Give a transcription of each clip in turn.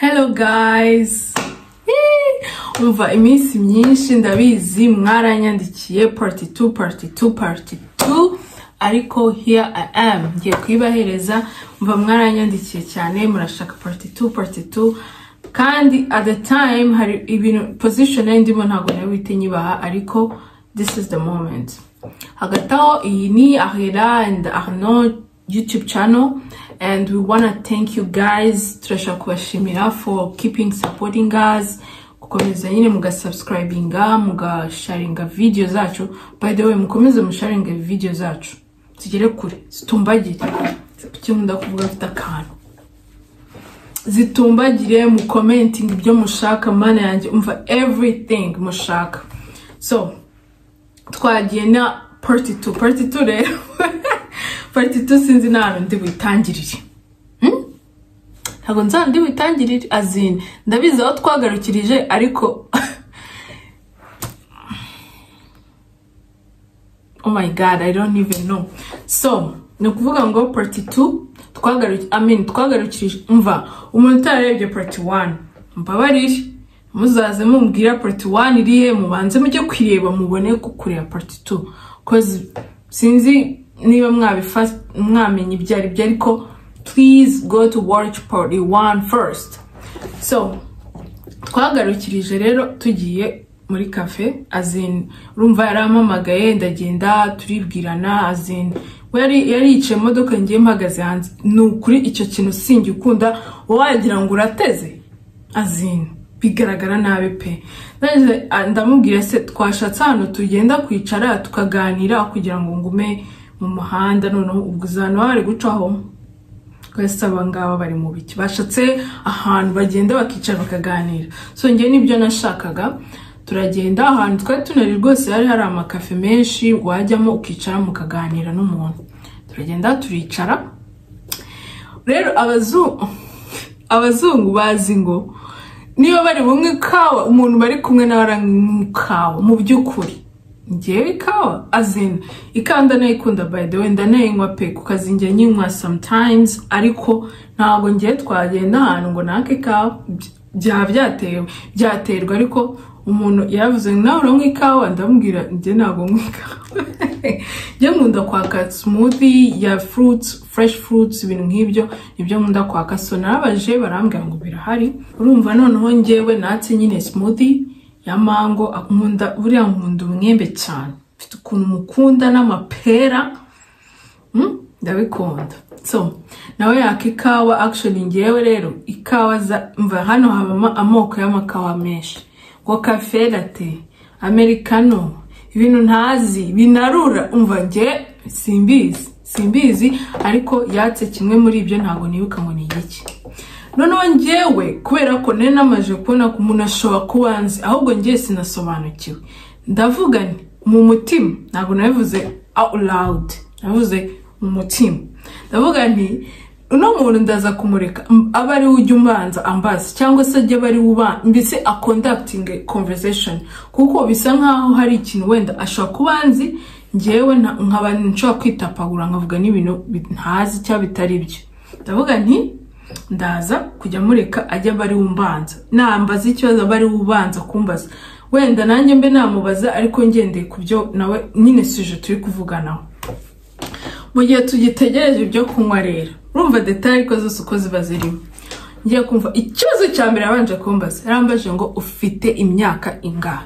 hello guys umva iminsi myinshi ndabizi mwaranyandikiye party two party two party two ariko here i am ngiye kuyibahereza mva mwaranyandikiye cyane murashaka party two party two kandi at the time hari ibintu position nari ndimo ntabwo nabite nyibaha ariko this is the moment hagati aho iyi ni ahera and arnaud YouTube channel and we wanna thank you guys turashaka kubashimira for keeping supporting us gukomeza nyine mugasubscribinga mugasharinga video zacu by the way mukomeze musharinga video zacu zigere kure zitumbagire kimunda kuvuga afite akantu zitumbagire mu commenting ibyo mushaka mana yanjye umva everything mushaka so twagiye na party 2 party 2 rero party 2 sinzi nahantu ndi buyitangirire Hmm? ntabwo nzi ahantu ndi buyitangirire azini ndabizi aho twagarukirije ariko oh my god i don't even know so ni ukuvuga ngo party 2 twagaruki i mean twagarukirije umva umuntu utarebye party 1 mbabarire muzaze mumbwira party 1 irihe mubanze mujye kuyireba mubone ko kureba party 2 cause sinzi niba mwabifata mwamenya ibyo ari byo ariko please go to watch party 1 first so twagarukirije rero tugiye muri cafe azin urumva yarampamagaye ndagenda turibwirana azin yari yaricaye imodoka ngiye mpagaze hanze ni ukuri icyo kintu sinjye ukunda wagira ngo urateze azin bigaragara nabi pe Ndangije, a- ndamubwira se twashatse ahantu tugenda kwicara tukaganira kugira ngo ngume mu muhanda noneho ubwo uzana bari gucaho twese aba ngaba bari mu biki bashatse ahantu bagenda bakicara bakaganira so njye nibyo nashakaga turagenda ahantu twari tunari rwose hari hari amakafe menshi wajyamo ukicara mukaganira n'umuntu turagenda turicara rero abazungu abazungu bazi ngo niba bari bumwe kawa umuntu bari kumwe nawe aranywa ikawa mu by'ukuri ngewe ikawa azina ikawa ndanayikunda by the way ndanayinywa pe ku kazi njya nyinywa sometimes ariko ntabwo ngiye twagenda ahantu ngo nake ikawa by- byaba byatewe byaterwa ariko umuntu yaravuze ngo nawe uranywa ikawa ndamubwira njye ntabwo nywa ikawa njye nkunda kwaka smoothie ya fruits fresh fruits ibintu nk'ibyo nibyo nkunda kwaka so narabaje barambwira ngo birahari urumva noneho njyewe natse nyine smoothie ya mango ah, nkunda buriya nkunda umwembe cyane mfite ukuntu mukunda n'amapera Mm, ndabikunda so nawe yaka ikawa actually ngewe rero ikawa za mva hano habamo amoko y'amakawa menshi ngo cafe latte americano ibintu ntazi binarura umva nge simbizi simbizi ariko yatse kimwe muri ibyo ntabwo nibuka ngo ni igiki noneho ngewe kubera ko nari namaze kubona ko umuntu ashobora kuba anzi ahubwo ngewe sinasobanukiwe ndavuga nti mu mutima ntabwo nabivuze out loud nabivuze mu mutima ndavuga nti uno muntu ndaza kumureka m- abe ari we ujya umbanza ambaza cyangwa se ajya aba ari we uba- mbese a conducting a conversation kuko bisa nkaho hari ikintu wenda ashobora kuba anzi ngewe nta- nkaba nshobora kwitapagura nkavuga n'ibintu bi- ntazi cyangwa bitari byo ndavuga nti ndaza kujya mureka ajya aba ari we umbanza nambaza ikibazo aba ari we ubanza kumbaza wenda nanjye mbe namubaza ariko ngendeye ku byo nawe nyine suje turi kuvuganaho mu gihe tugitegereje ibyo kunywa rero urumva detaye ariko zose uko ziba zirimo ngiye kumva ikibazo cya mbere yabanje kumbaza yarambaje ngo ufite imyaka ingana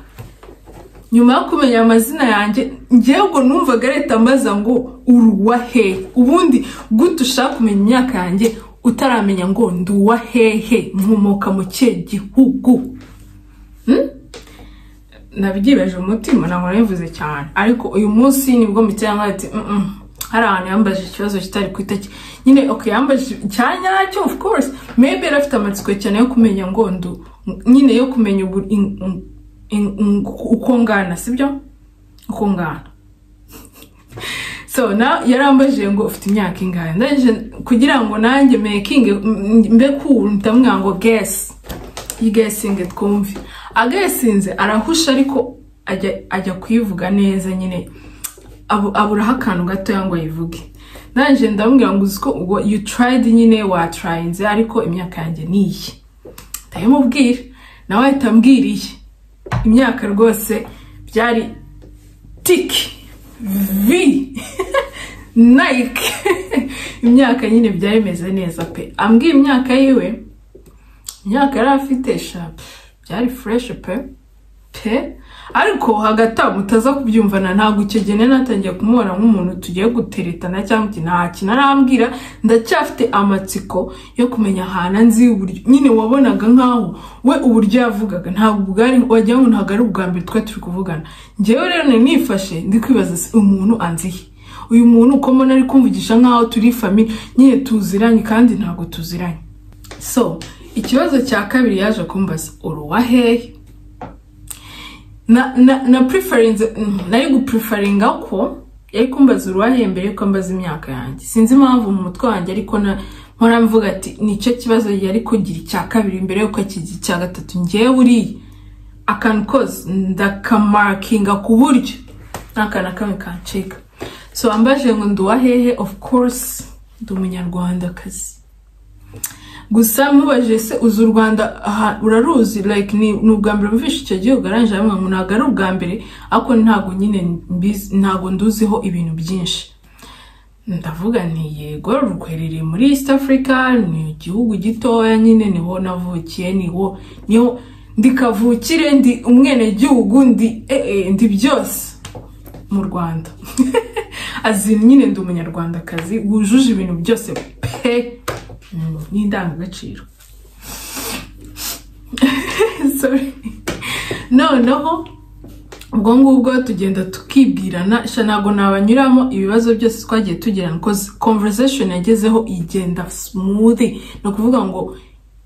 nyuma yo kumenya amazina yanjye ngewe ubwo numvaga leta ambaza ngo uruwa hehe ubundi gute ushaka kumenya imyaka yanjye utaramenya ngo nduwa hehe nkomoka mu kihe gihugu Hmm? nabyibaje umutima ntabwo nabivuze cyane ariko uyu munsi nibwo mutiyanga ati "Mm-mm, hari ahantu yambaje ikibazo kitari ku itaki nyine ok yambaje cyane nyacyo of course maybe yari afite amatsiko cyane yo kumenya ngo ndu nyine yo kumenya ubu- in- in- in- in- uko ngana sibyo uko ngana so na yarambajije ngo ufite imyaka ingahe ndangije kugira ngo nanjye mekinge mbe cool ndamubwira ngo guess yigesinge twumve agesinze arahusha ariko ajya ajya kuyivuga neza nyine abu- aburaho akantu gatoya ngo ayivuge nanjye ndamubwira ngo uzi ko ubwo you tried nyine watrayinze ariko imyaka yanjye niyi ndabimubwira nawe ahita ambwiriye imyaka rwose byari tiki vi nayike imyaka nyine byari bimeze neza pe ambwiye imyaka yiwe imyaka yari afite shapu byari fureshi pe pe ariko hagati aho mutaza kubyumvana ntabwo icyo gihe nari natangiye kumubona nk'umuntu tugiye guteretana cyangwa iki nta kintu arambwira ndacyafite amatsiko yo kumenya ahantu nzi uburyo nyine wabonaga nkaho we uburyo yavugaga ntabwo bwari wagira ngo ntabwo ari ubwa mbere twari turi kuvugana ngewe rero nari nifashe ndi kwibaza se umuntu anziye uyu muntu uko mbona ari kumvugisha nkaho turi famille nyine tuziranye kandi ntabwo tuziranye so ikibazo cya kabiri yaje kumbaza uri uwa hehe na na na preference nari gupreferinga ko yari kumbaza uruhare mbere yuko mbaza imyaka yanjye sinzi impamvu mu mutwe wanjye ariko na mpora mvuga ati nicyo kibazo yari kugira icya kabiri mbere yuko akigira icya gatatu ngewe uriya akantu kose ndakamakinga ku buryo nta kantu na kamwe kancika so ambaje ngo ndi uwahehe of course ndi umunyarwandakazi gusa mubajije se uzi u rwanda aha uraruzi like ni ni ubwa mbere mvishe icyo gihugu arangije aravuga ngo ntabwo ari ubwa mbere ariko ntabwo nyine mbizi ntabwo nduziho ibintu byinshi ndavuga nti yego ruherereye muri east africa ni igihugu gitoya nyine niho navukiye niho niho ndi kavukire ndi umwenegihugu ndi eh, eh, ndi byose mu rwanda azi nyine ndi umunyarwandakazi wujuje ibintu byose pe n'indangagaciro sorry noneho ubwo ngubwo tugenda tukibwirana sha ntabwo nabanyuramo ibibazo byose twagiye tugirana koze conversation yagezeho igenda smooth ni ukuvuga ngo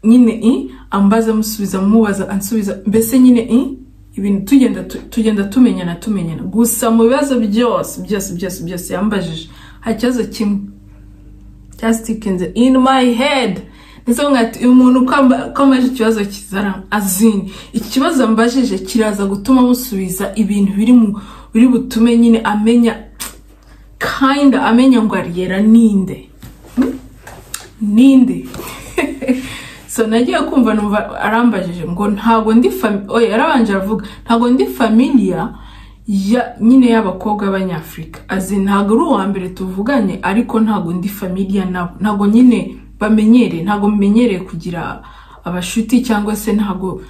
nyine i ambaza amusubiza amubaza ansubiza mbese nyine i ibintu tugenda tugenda tumenyana tumenyana gusa mu bibazo byose byose byose byose yambajije nta kibazo kimwe cyasikinze in my head ndetse nkati uyu muntu uko amaje ikibazo kizara azini ikibazo mbajije kiraza gutuma musubiza ibintu biri mu biri butume nyine amenya kinda amenya ngo ariyera ninde Hmm? ninde so nagiye kumva numva arambajije ngo ntabwo ndi fami oya yarabanje aravuga ntabwo ndi familiya ya nyine y'abakobwa b'abanyafurika azi ntabwo ari uwa mbere tuvuganye ariko ntabwo ndi familiya nabo ntabwo nyine bamenyereye ntabwo menyereye kugira abashuti cyangwa se ntabwo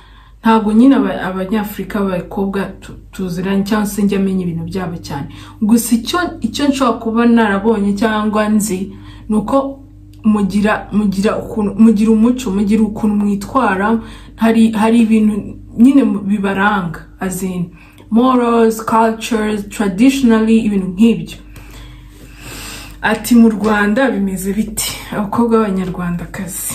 ntabwo nyine aba- abanyafurika b'abakobwa tu- tuziranye cyangwa se njya amenya ibintu byabo cyane gusa icyo icyo nshobora kuba narabonye cyangwa nzi ni uko mugira mugira ukuntu mugira umuco mugira ukuntu mwitwara hari hari ibintu nyine mu- bibaranga azini morals cultures traditionally ibintu nk'ibyo ati mu rwanda bimeze biti abakobwa b'abanyarwandakazi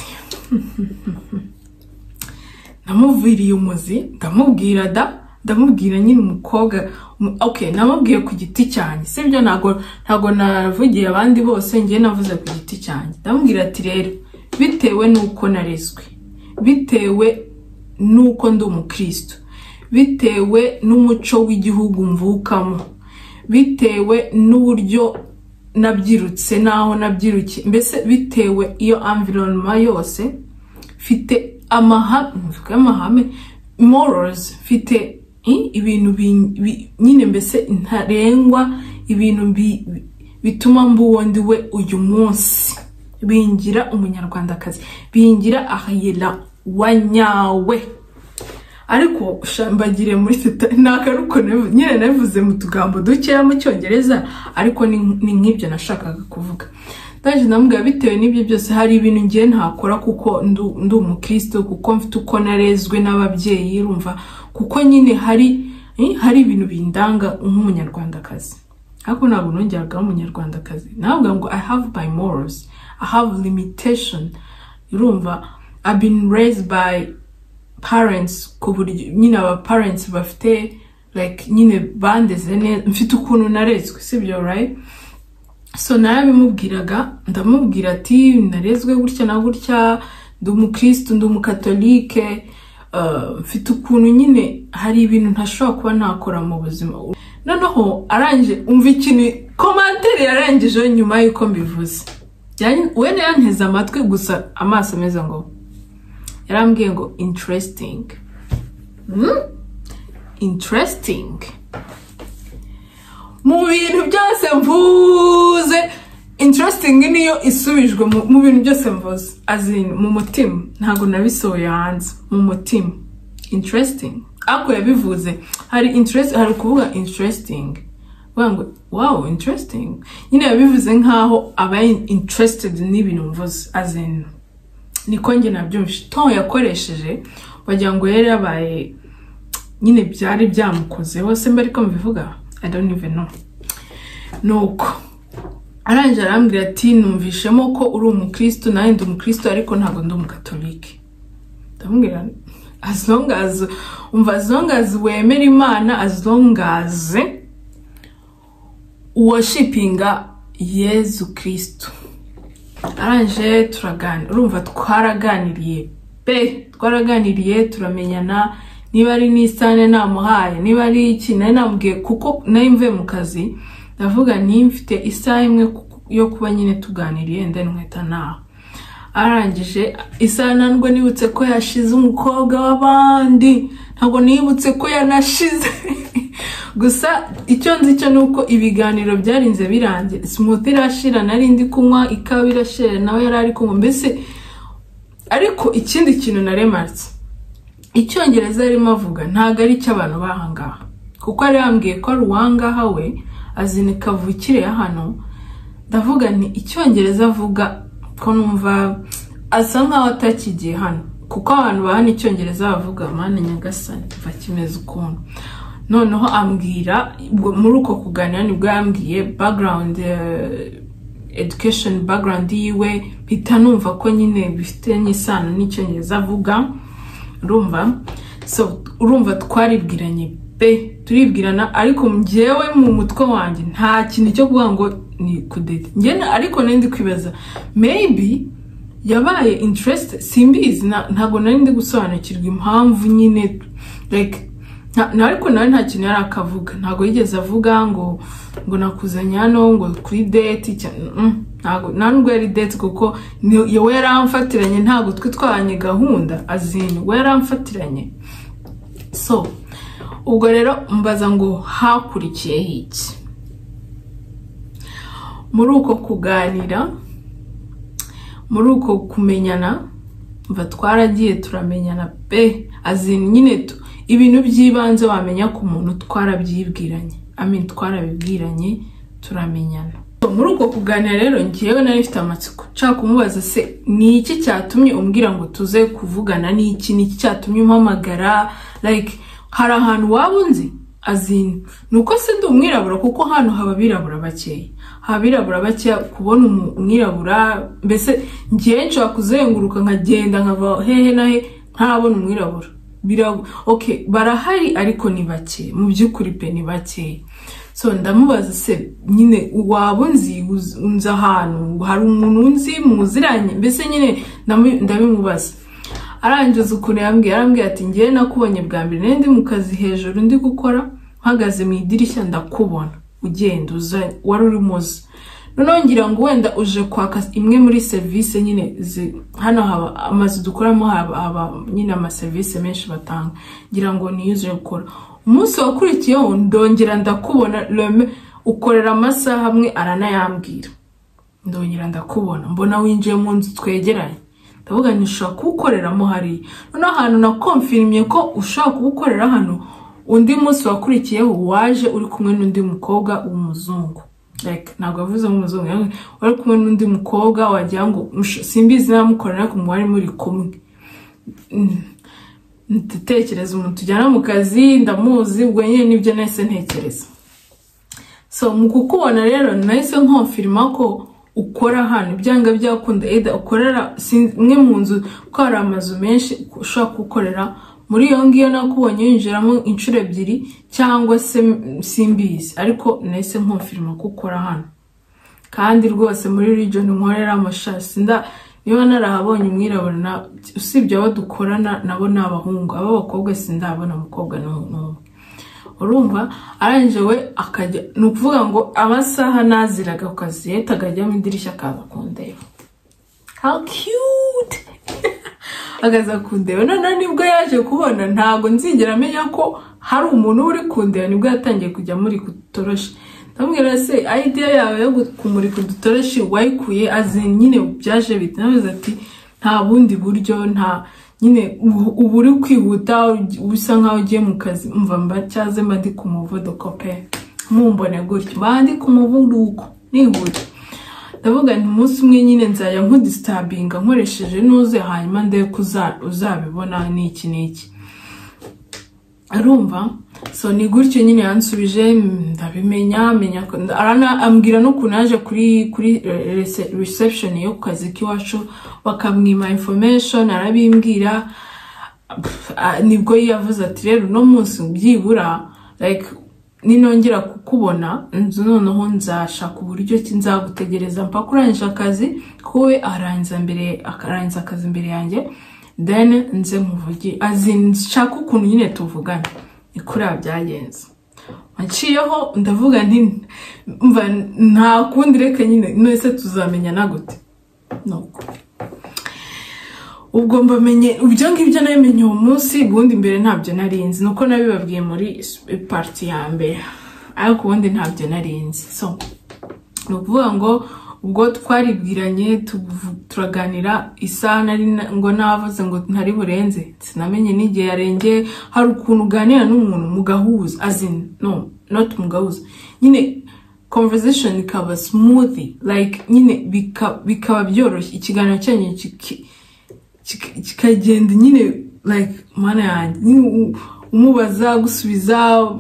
namuviriye umuzi ndamubwira da ndamubwira nyine umukobwa umu- okay namubwiye ku giti cyanjye sibyo ntabwo ntabwo navugiye abandi bose ngiye navuze ku giti cyanjye ndamubwira ati rero bitewe n'uko narezwe bitewe n'uko ndi umukristo bitewe n'umuco w'igihugu mvukamo bitewe n'uburyo nabyirutse n'aho nabyirukiye mbese bitewe iyo environment yose mfite amahame mvuga amahame morals mfite i- ibintu bi- bi- nyine mbese ntarengwa ibintu bi- bi- bituma mba uwo ndi we uyu munsi bingira umunyarwandakazi bingira ahayira wa nyawe ariko sha, mbagire muri teta ni akaruko navu- nyine nabivuze mu tugambo dukeya mu cyongereza ariko ni ni nk'ibyo nashakaga kuvuga ndaje ndamubwira bitewe n'ibyo byose hari ibintu ngiye ntakora kuko ndu- ndi umukristo kuko mfite uko narezwe n'ababyeyi rumva kuko nyine hari eh, hari ibintu bindanga nk'umunyarwandakazi ariko ntabwo nongeraga umunyarwandakazi navuga ngo i have my morals i have limitation urumva i've been raised by parents ku buryo nyine aba parents bafite like nyine bandeze neza mfite ukuntu narezwe sibyo right so nawe bimubwiraga ndamubwira ati narezwe gutya na gutya ndi umukristo ndi umukatolike uh, mfite ukuntu nyine hari ibintu ntashobora kuba nakora mu buzima noneho arangije umva ikintu komantere yarangijeho nyuma y'uko mbivuze Yanyu- we ntiyanteze amatwi gusa amaso ameze ngo yarambwiye ngo interesting Hmm? interesting mu bintu byose mvuze interesting niyo isubijwe mu- mu bintu byose mvuze azin mu mutima ntabwo nabisohoye hanze mu mutima interesting ako yabivuze hari interest hari ukuvuga interesting uvuga ngo wow interesting nyine yabivuze nkaho aba interested n'ibintu mvuze azin niko njye nabyumvise ton yakoresheje wagira ngo yari yabaye nyine byari byamukozeho se mba ariko mbivuga i don't even know nuko arangije arambwira ati numvishemo ko uri umukristo nawe ndi umukristo ariko ntabwo ndi umukatolike ndamubwira as long as umva as long as wemera imana as long as worshipinga yezu kristo arangije turaganira urumva twaraganiriye pe twaraganiriye turamenyana niba ari n'isane namuhaye niba ari iki nari namubwiye kuko nari mvuye mu kazi ndavuga nti mfite isaha imwe ku- yo kuba nyine tuganiriye ndani nkahita naha arangije isaha ntabwo nibutse ko yashize umukobwa w'abandi ntabwo nibutse ko yanashize gusa icyo nzi cyo ni uko ibiganiro byarinze birangira smooth irashira nari ndi kunywa ikawa irashira nawe yari ari kunywa mbese ariko ikindi kintu naremarse icyongereza arimo avuga ntabwo ari icy'abantu bahangaha kuko yari yambwiye ko ari uwangaha we azini kavukire ya hano ndavuga nti icyongereza avuga ko numva asa nkaho atakigiye hano kuko abantu bahana icyongereza bavuga mana nyagasani kuva kimeze ukuntu noneho ambwira ubwo- muri uko kuganira nibwo yambwiye background eh, education background yiwe mpita numva ko nyine bifitanye isano n'icyongereza avuga urumva so urumva twaribwiranye pe turibwirana ariko njyewe mu mutwe wanjye nta kintu cyo kuvuga ngo ni kudeti njye ariko nari ndi kwibaza maybe yabaye interest simbizi na- ntabwo nari ndi gusobanukirwa impamvu nyine like nta na- ariko nawe nta kintu yari akavuga ntabwo yigeze avuga ngo ngo nakuzanye hano ngo kuri date cya- mm, ntabwo nta nubwo yari date kuko ni- wowe yaramfatiranye ntabwo twe twabanye gahunda azini we yaramfatiranye so ubwo rero mbaza ngo hakurikiyeho iki muri uko kuganira muri uko kumenyana mva twaragiye turamenyana pe azini nyine tu- ibintu by'ibanze wamenya ku muntu twarabyibwiranye amin twarabibwiranye turamenyana So, muri uko kuganira rero ngewe nari mfite amatsiko nshaka kumubaza se ni iki cyatumye umbwira ngo tuze kuvugana n'iki ni iki cyatumye umpamagara like hari ahantu waba unzi azini ni uko se ndi umwirabura kuko hano haba abirabura bakeya haba abirabura bakeya kubona umu- umwirabura mbese ngewe nshobora kuzenguruka nkagenda nkava hehe na he ntabona umwirabura Birago- okay barahari ariko ni bake mu by'ukuri pe ni bake so ndamubaza se nyine waba unzi uz- unzi ahantu hari umuntu unzi muziranye mbese nyine ndamu- ndabimubaza arangiza ukuntu yambwiye arambwira ati ngewe nakubonye bwa mbere nari ndi mu kazi hejuru ndi gukora mpagaze mu idirishya ndakubona ugenda uza wari urimo uza noneho ngira ngo wenda uje kwaka imwe muri serivisi nyine zi- hano haba amazu dukoramo haba haba nyine amaserivisi menshi batanga ngira ngo niyo uje gukora umunsi wakurikiyeho ndongera ndakubona reme ukorera amasaha amwe aranayambwira ndongera ndakubona mbona winjiye mu nzu twegeranye ndavuga nti ushobora kuwukoreramo hariya noneho ahantu na konfirimye ko ushobora kuwukorera hano undi munsi wakurikiyeho waje uri kumwe n'undi mukobwa w'umuzungu like ntabwo yavuze nk'umuzungu yavuze wari kumwe n'undi mukobwa wagira ngo "Mush- simbizi namukorera ariko mwari muri kumwe ndatekereza umuntu tujyana mu kazi ndamuzi ubwo nyine nibyo nahise ntekereza so mu kukubona rero nahise nkonfirima ko ukora hano ibyanga byakunda eda ukorera sin- imwe mu nzu kuko hari amazu menshi ushobora gukorera muri iyo ngiyo nakubonye winjiramo inshuro ebyiri cyangwa se mm, simbizi ariko nahise nkonfirima ko ukora hano kandi rwose muri region nkorera amashasi nda niba narahabonye umwirabura na- usibye abo dukorana nabo ni abahungu abo abakobwa sindabona umukobwa n'u- n'umwe urumva arangije we akajya ni ukuvuga ngo amasaha naziraga ku kazi yahita akajya mu idirishya akaza kundeba how cute agaza kundeba noneho nibwo yaje kubona ntabwo nzigera amenya ko hari umuntu uri kundeba nibwo yatangiye kujya muri kudutoroshi ndamubwira se idea yawe yo kumurika udutoroshi wayikuye azi nyine byaje bite nawe ati nta bundi buryo nta nyine ubu- ubu uri kwihuta bisa nkaho ugiye mu kazi mva mba cyaze mba ndi ku muvuduko pe mumbone gutyo mba ndi ku muvuduko nihuta ndavuga nti umunsi umwe nyine nzajya nkudisitabinga nkoresheje nuze hanyuma ndebe ko uza- uzabibona n'iki n'iki arumva so ni gutyo nyine yansubije mm, ndabimenya menya ko- nda- arana- ambwira n'ukuntu yaje kuri kuri eh, rese- reception yo ku kazi k'iwacu bakamwima information arabimbwira Pff, ah, nibwo yavuze ati rero uno munsi byibura like ninongera kukubona nzu noneho nzashaka uburyo ki nzagutegereza mpaka urangije akazi kuwe arangiza mbere akarangiza akazi imbere yanjye then nze muvugi azi nshaka ukuntu nyine tuvugana ni kuri aba byagenze nciyeho ndavuga nti mva nta kundi reka nyine nese tuzamenyana gute nuko ubwo mbamenye ibyo ngibyo namenye uwo munsi ubundi mbere ntabyo nari nzi nuko nabibabwiye muri pariti ya mbere ariko ubundi ntabyo nari nzi so ni ukuvuga ngo ubwo twaribwiranye tuvu- turaganira isaha nari na- ngo navuze ngo ntari burenze sinamenye n'igihe yarengeye hari ukuntu uganira n'umuntu mugahuza azin no not mugahuza nyine conversation ikaba smooth like nyine bika- bikaba byoroshye ikiganiro cyanyu kiki- kika- kikagenda nyine like mana yanjye nyine u- umubaza gusubiza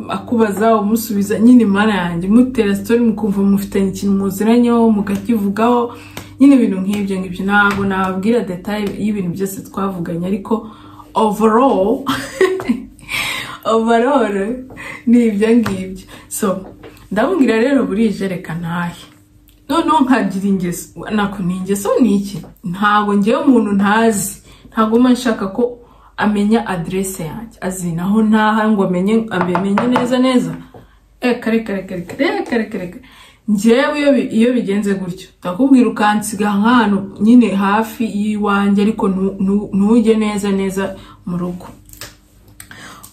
akubaza umusubiza nyine mana yanjye mutera sitori mukumva mufitanye ikintu muziranyeho mukakivugaho nyine ibintu nk'ibyo ngibyo ntabwo nababwira detaye y'ibintu byose twavuganye ariko overall overall ni ibyo ngibyo so ndamubwira rero burije reka ntahe noneho nkagira ingeso nako ni ingeso ni iki ntabwo ngewe umuntu ntazi ntabwo mba nshaka ko amenya aderese yanjye azi naho ntaha ngo amenye amenye neza neza reka reka reka reka reka reka reka ngewe iyo bi- iyo bigenze gutyo ndakubwira ukansiga nk'ahantu nyine hafi y'iwanjye ariko ntu- ntu- ntujye neza neza mu rugo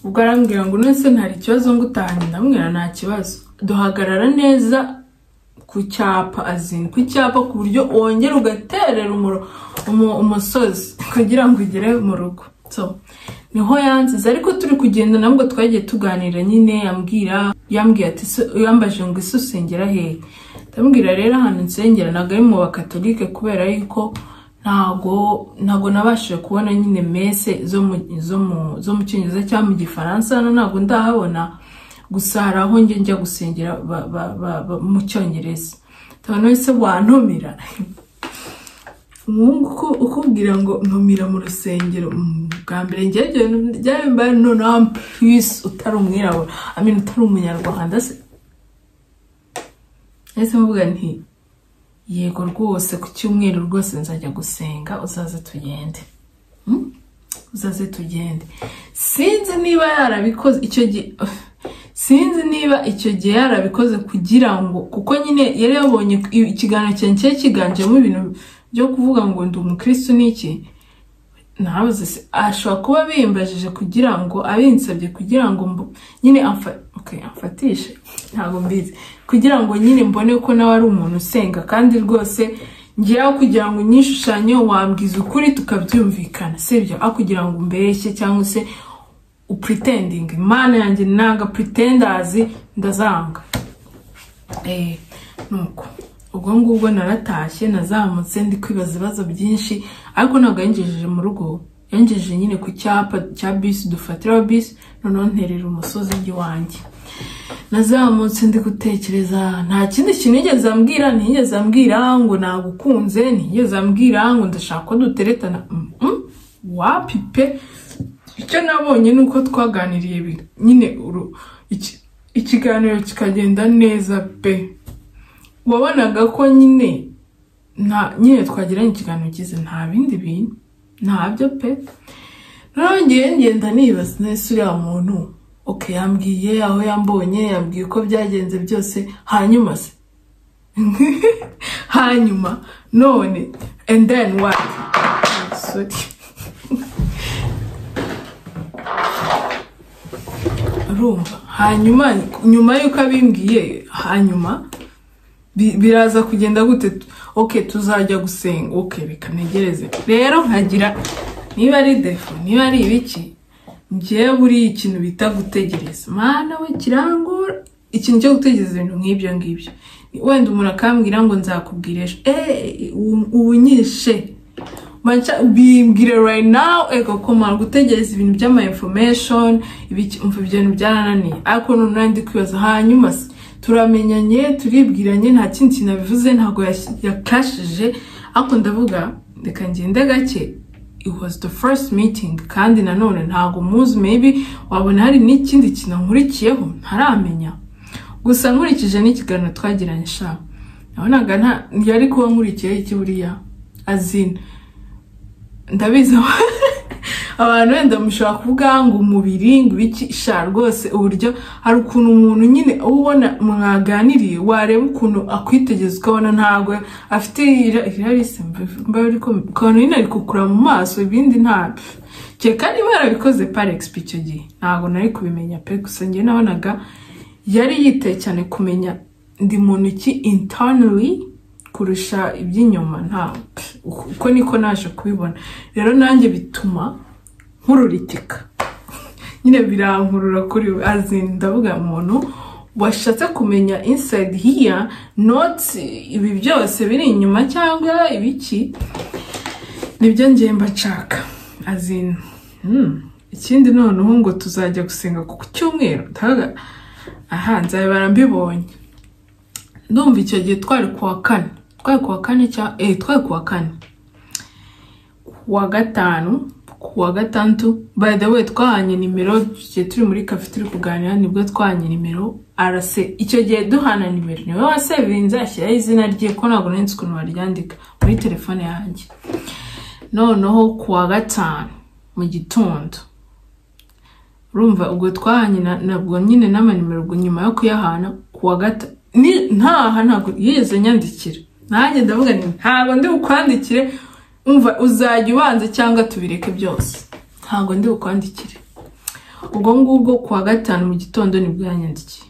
ubwo arambwira ngo none se ntari ikibazo ngo utahanye ndamubwira nta kibazo duhagarara neza ku cyapa azini ku cyapa ku buryo wongera ugaterera umuro- umu- umusozi kugira ngo ugere mu rugo so niho yansize ariko turi kugenda nabwo twagiye tuganira nyine yambwira yambwiye ati "Se- yambaje ngo ese usengera hehe ndamubwira rero ahantu nsengera ntabwo ari mu bakatolike kubera yuko ntago ntago nabashije kubona nyine mese zo mu zo mu zo mu cyongereza cyangwa mu gifaransa hano ntago ndahabona gusa hari aho njye njya gusengera ba- ba- ba- ba- mu cyongereza ndabona wese wantumira umuhungu uku- ukubwira ngo ntumira mu rusengero Mm, bwa mbere njyewe byabimbaye noneho ampisi utari umwirabura amenya utari umunyarwanda se ese mvuga nti yego rwose ku cyumweru rwose nzajya gusenga uzaze tugende Mm? uzaze tugende sinzi niba yarabikoze icyo gihe sinzi niba icyo gihe yarabikoze kugira ngo kuko nyine yari yabonye i- ikiganiro cyanjye cyari cyiganjemo ibintu byo kuvuga ngo ndi umukristo n'iki nabuze se ashobora kuba bimbajije kugira ngo abinsabye kugira ngo mbo- nyine amfa- okay, amfatishe ntabwo mbizi kugira ngo nyine mbone ko nawe ari umuntu usenga kandi rwose ngewe kugira ngo nyishushanyo wambwiza ukuri tukabyumvikana sibyo aho kugira ngo umbeshye cyangwa se upretending imana yanjye nanga pretenders ndazanga Eh, nuko ubwo ngubwo naratashye nazamutse ndi kwibaza ibibazo byinshi ariko ntabwo yangejeje mu rugo yangejeje nyine ku cyapa cya bisi dufatiraho bisi noneho nterera umusozi iwanjye nazamutse ndi gutekereza nta kindi kintu yigeze ambwira ntiyigeze ambwira ngo nagukunze ntiyigeze ambwira ngo ndashaka ko duteretana Mm, mm, wapipe icyo nabonye ni uko twaganiriye bi- nyine uru- iki- ikiganiro kikagenda neza pe wabonaga ko nyine nta nyine twagiranye ikiganiro cyiza nta bindi bintu ntabyo pe nongeye ngenda nibaza nese uriya muntu oke yambwiye aho yambonye yambwiye uko byagenze byose hanyuma se hanyuma none and then what Sorry. urumva hanyuma nyuma y'uko abimbwiye hanyuma bi- biraza kugenda gute ok tuzajya gusenga ok reka ntegereze rero nkagira niba ari defo niba ari ibiki njyewe buriya ikintu bita gutegereza mana we kirangora ikintu cyo gutegereza ibintu nk'ibyo ngibyo wenda umuntu akambwira ngo nzakubwira ejo eee ubunyishe Mancha bimbwire right now ego kumara gutegereza ibintu by'ama information ibiki umva ibyo bintu byarananiye ariko none ndi kwibaza hanyuma se turamenyanye turibwiranye nta kindi kintu abivuze ntabwo yas- yakashije ariko ndavuga reka ngende gake it was the first meeting kandi nanone ntabwo muzi maybe wabona hari n'ikindi kintu nkurikiyeho ntaramenya gusa nkurikije n'ikiganiro twagiranye sha nabonaga nta yari kuba nkurikiyeho iki buriya azina ndabizi abantu wenda mushobora kuvuga ngo umubiri ngo ibiki sha rwose uburyo hari ukuntu umuntu nyine uwo ubona mwaganiriye wareba ukuntu akwitegereza ukabona ntabwo afite ira- irarisi mba biri ko- ukuntu nyine ari kukura mu maso ibindi ntabyo kereka niba yarabikoze par exp icyo gihe ntabwo nari kubimenya pe gusa njye nabonaga yari yiteye cyane kumenya ndi muntu ki internally kurusha iby'inyuma nta uko niko naje kubibona rero nanjye bituma nkururitika nyine birankurura kuri we azi ndavuga umuntu washatse kumenya inside here not ibi byose biri inyuma cyangwa ibiki nibyo ngiye mbacaka azin ikindi noneho ngo tuzajya gusenga ku cyumweru ndavuga aha nzabibara mbibonye ndumva icyo gihe twari kuwa kane twari kuwa kane cyangwa eh twari kuwa kane kuwa gatanu kuwa gatandatu by the way twahanye nimero igihe turi muri kafe turi kuganira nibwo twahanye nimero arase icyo gihe duhana nimero niwe wasevinze ashyiraho izina rye ko ntabwo nari nzi ukuntu baryandika muri telefone yanjye noneho kuwa gatanu mu gitondo urumva ubwo twahanye na- nabwo nyine n'amanimero ubwo nyuma yo kuyahana kuwa gatanu ntaha ntabwo yigeze nyandikira nanjye ndavuga nti ntabwo ndi bukwandikire umva uzajya ubanza cyangwa tubireke byose ntabwo ndi bukwandikire ubwo ngubwo kuwa gatanu mu gitondo nibwo yanyandikiye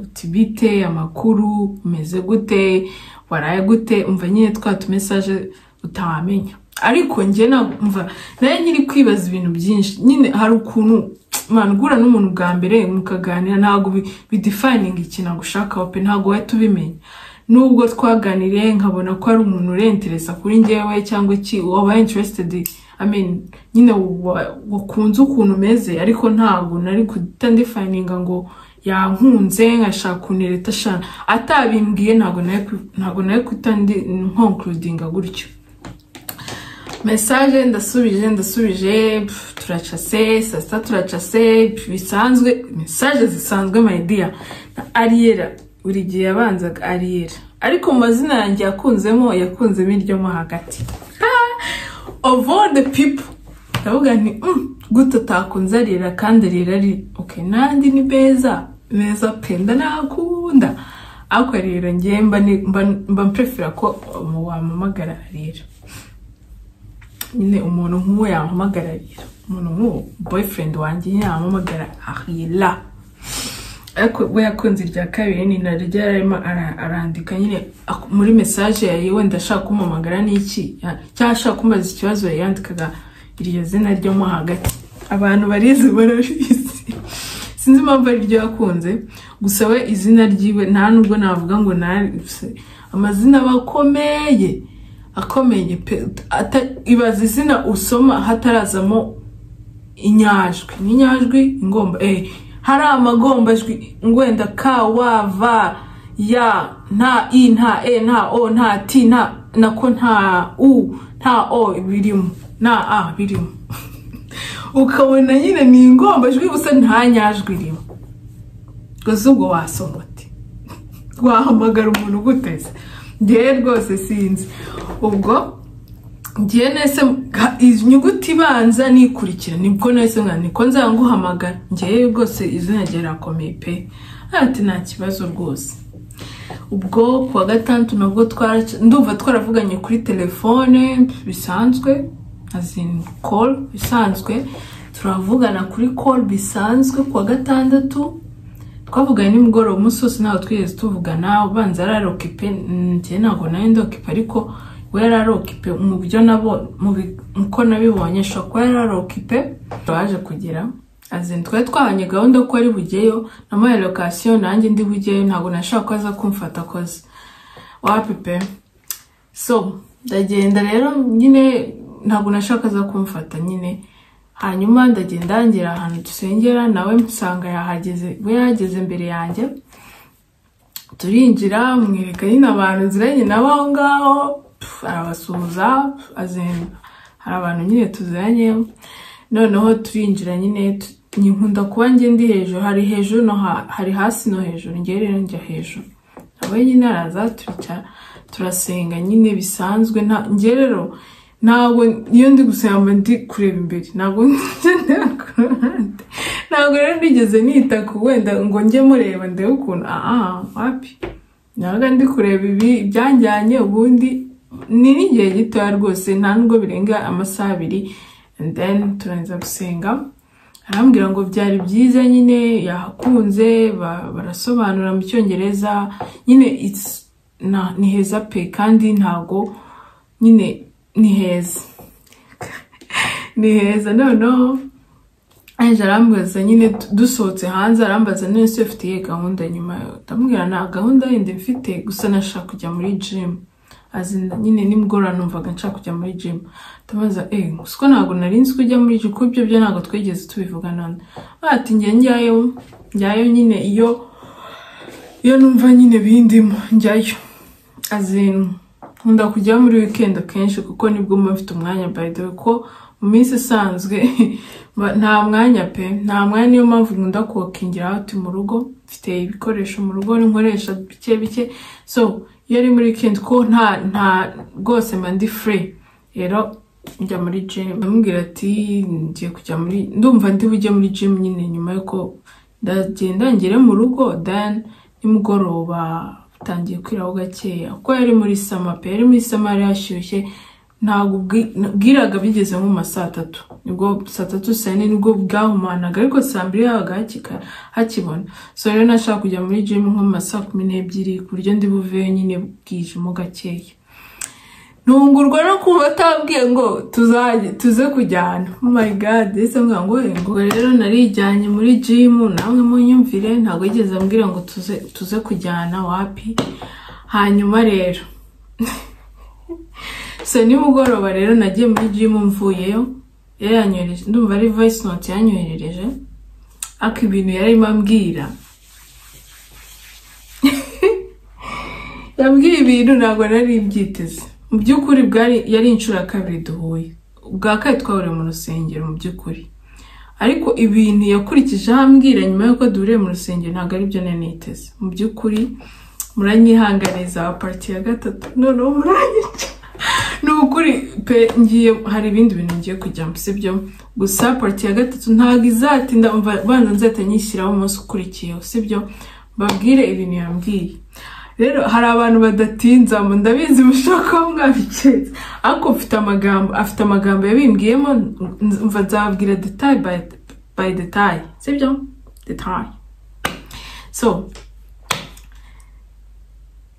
uti bite amakuru umeze gute waraye gute umva nyine twa tumesaje utawamenya ariko njye ntabwo umva nayo nyiri kwibaza ibintu byinshi nyine hari ukuntu man guhura n'umuntu bwa mbere mukaganira ntabwo bi- bidefininga ikintu agushakaho pe ntabwo wahita ubimenya nubwo twaganiriye nkabona ko ari umuntu urentereza kuri njyewe cyangwa iki waba interested I mean, nyine wa- wakunze ukuntu umeze ariko ntabwo nari guhita ndifayininga ngo yankunze nkashaka ukuntu leta ashana atabimbwiye ntabwo nari ku- ntabwo nari guhita ndi nkonkurudinga gutyo mesaje ndasubije ndasubije pf, turacase saa sita turacase pf, bisanzwe mesaje zisanzwe mayidiya na ariyera buri gihe yabanzaga ariyera ariko mu mazina yanjye yakunzemo yakunzemo iryo mo hagati Ah, of all the people ndavuga nti "Mm, gute utakunze ariyera kandi ariyera ari ok nandi ni beza beza pe ndanakunda ariko ariyera ngewe mba ni- mba- mba mprefera ko um, wampamagara ariyera nyine umuntu nk'uwo yampamagararira umuntu nk'uwo boyfriend wanjye nyine yampamagara ahila ariko we yakunze irya kabiri ni naryo yarimo ara- arandika nyine ak- muri message yari wenda ashaka kumpamagara n'iki ya- cyangwa ashaka kumbaza ikibazo yandikaga iryo zina ryo mo hagati abantu barizi barabizi sinzi impamvu ari ryo yakunze gusa we izina ryiwe nta nubwo navuga ngo nari amazina aba akomeye akomeye pe ata- ibaza izina usoma hatarazamo inyajwi n'inyajwi ingomba eh hari amagombajwi ngwenda ka wa va ya nta i nta e nta o nta ti nta nako nta u nta o birimo nta a birimo ukabona nyine ni ingombajwi gusa nta nyajwi irimo gusa ubwo wasoma uti wahamagara umuntu uguteze ngewe rwose sinzi ubwo ngiye nese ga- inyuguti ibanza nikurikira nibwo nese mwana niko nzanguhamagara ngewe rwose izina rye rirakomeye pe ati nta kibazo rwose ubwo kuwa gatandatu nabwo twara ndumva twaravuganye kuri telefone bisanzwe azin call bisanzwe turavugana kuri call bisanzwe kuwa gatandatu twavuganye nimugoroba umunsi wose ntabwo twigeze tuvugana ubanza yari arokipe njye ntabwo nawe ndokipe ariko we yari arokipe mu byo nabo mu bi- uko nabibonye ashobora kuba yari arokipe twaje kugera azin twari twahanye gahunda ko ari bugeyo namuhaye lokasiyo nanjye ndi bugeyo ntabwo nashaka ko aza kumfata akoze wapi pe so ndagenda rero nyine ntabwo nashaka aza kumfata nyine hanyuma ndagenda yangera ahantu dusengera nawe nsanga yahageze we yahageze mbere yanjye turinjira mwereka nyine abantu nziranye nabo aho ngaho pf, arabasuhuza pf, azin- hari abantu nyine tuziranye noneho turinjira nyine tu- nkunda kuba njye ndi hejuru hari hejuru no ha- hari hasi no hejuru njye rero njya hejuru nawe nyine araza turicara turasenga nyine bisanzwe nta njye rero ntabwo iyo ndi gusenga mba ndi kureba imbere ntabwo njye ndeba ku ruhande ntabwo rero nigeze nita ku wenda ngo njye mureba ndebe ukuntu aha wapi nabaga ndi kureba ibi byanjyanye ubundi ni n'igihe gitoya rwose nta nubwo birenga amasaha abiri and then turangiza gusenga arambwira ngo byari byiza nyine yahakunze ba- barasobanura mu cyongereza nyine it's- na- ni heza pe kandi ntabwo nyine ni heza ni heza noneho aje arambaza nyine du- dusohotse hanze arambaza none se ufite iyihe gahunda nyuma ndamubwira nta gahunda yindi mfite gusa nashaka kujya muri gym azi nyine nimugoroba numvaga nshaka kujya muri gym ndamubaza eh gusa ko ntabwo nari nzi ko ujya muri gym kuko ibyo byo ntabwo twigeze tubivugana ati njye njyayo njyayo nyine iyo iyo numva nyine bindimo njyayo azin nkunda kujya muri weekend akenshi kuko nibwo mba mfite umwanya by the way ko mu minsi isanzwe mba- nta mwanya pe nta mwanya niyo mpamvu nkunda kuwakingira out mu rugo mfite ibikoresho mu rugo nkoresha bike bike so iyo ari muri weekend ko nta nta rwose mba ndi free rero njya muri gym ndamubwira ati ngiye kujya muri ndumva ndi bujye muri gym nyine nyuma yuko ndagenda ngere mu rugo then nimugoroba bitangiye kwiraho gakeya kuko yari muri sama pe yari muri sama yari hashyushye ntabwo ubwi- bwiraga bigeze nko mu ma saa tatu nibwo saa tatu saa yine nibwo bwahumanaga ariko saa mbiri habaga hakika- hakibona so rero nashaka kujya muri gym nko mu ma saa kumi n'ebyiri ku buryo ndi buveyo nyine bwijemo gakeya ntungurwa no kumva atabwiye ngo tuzajye tuze kujyana oh my god ese mvuga ngo "Eh, ngo rero narijyanye muri gym namwe munyumvire ntabwo yigeze ambwira ngo tuze tuze kujyana wapi hanyuma rero so nimugoroba rero nagiye muri gym mvuyeyo yari yanyohereje ndumva ari voice note yanyoherereje ariko ibintu yarimo ambwira yambwiye ibintu ntabwo nari mbyiteze mu by'ukuri bwari yari inshuro ya kabiri duhuye ubwa kabiri twahuriye mu rusengero mu by'ukuri ariko ibintu yakurikije ahambwira nyuma y'uko duhuriye mu rusengero ntabwo ari byo nari niteze mu by'ukuri muranyihanganiza wa pariti ya gatatu noneho muranyica ni ukuri pe ngiye hari ibindi bintu ngiye kujyamo sibyo gusa pariti ya gatatu ntabwo izatinda umva banza nzahita nyishyiraho umunsi ukurikiyeho sibyo mbabwire ibintu yambwiye rero hari abantu badatinza mu ndabizi mushobora kuba mwabiketse ariko mfite amagambo afite amagambo yabimbwiyemo nz- mva nzababwira detaye by, by detaye sibyo detaye so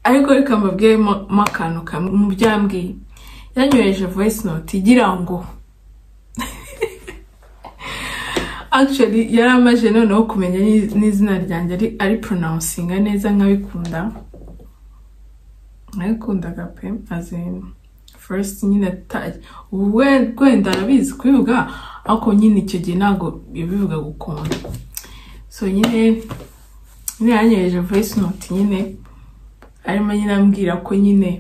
ariko reka mbabwiremo akantu kamwe mu byambwiye yanyoheje voice note igira ngo actually yari amaze noneho kumenya n'i- n'izina ryanjye ari ari pronouncinga neza nkabikunda nabikundaga pe azin first nyine ta- ubu we- wenda arabizi kubivuga ariko nyine icyo gihe ntabwo yabivuga gukunda so nyine nyine yanyoheje voice note nyine arimo nyine ambwira ko nyine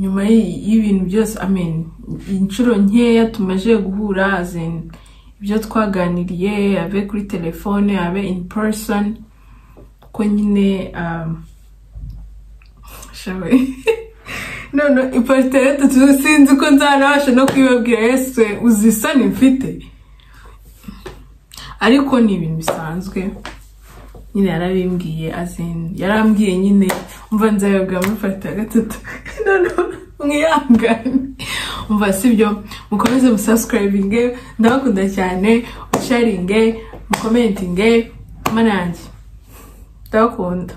nyuma y'i- y'ibintu byose amen inshuro nkeya tumaze guhura azin ibyo twaganiriye abe kuri telefone abe in person ko nyine um, shawe none iparita ya gatatu sinzi ko nzanabasha no kubibabwira yesu uzi isoni mfite ariko ni ibintu bisanzwe nyine yarabimbwiye azin yarambwiye nyine umva nzabibwira muri parita ya gatatu noneho mwihangane umva sibyo mukomeze musasikarayivinge ndabakunda cyane musharinge mukomentinge mana yanjye ndabakunda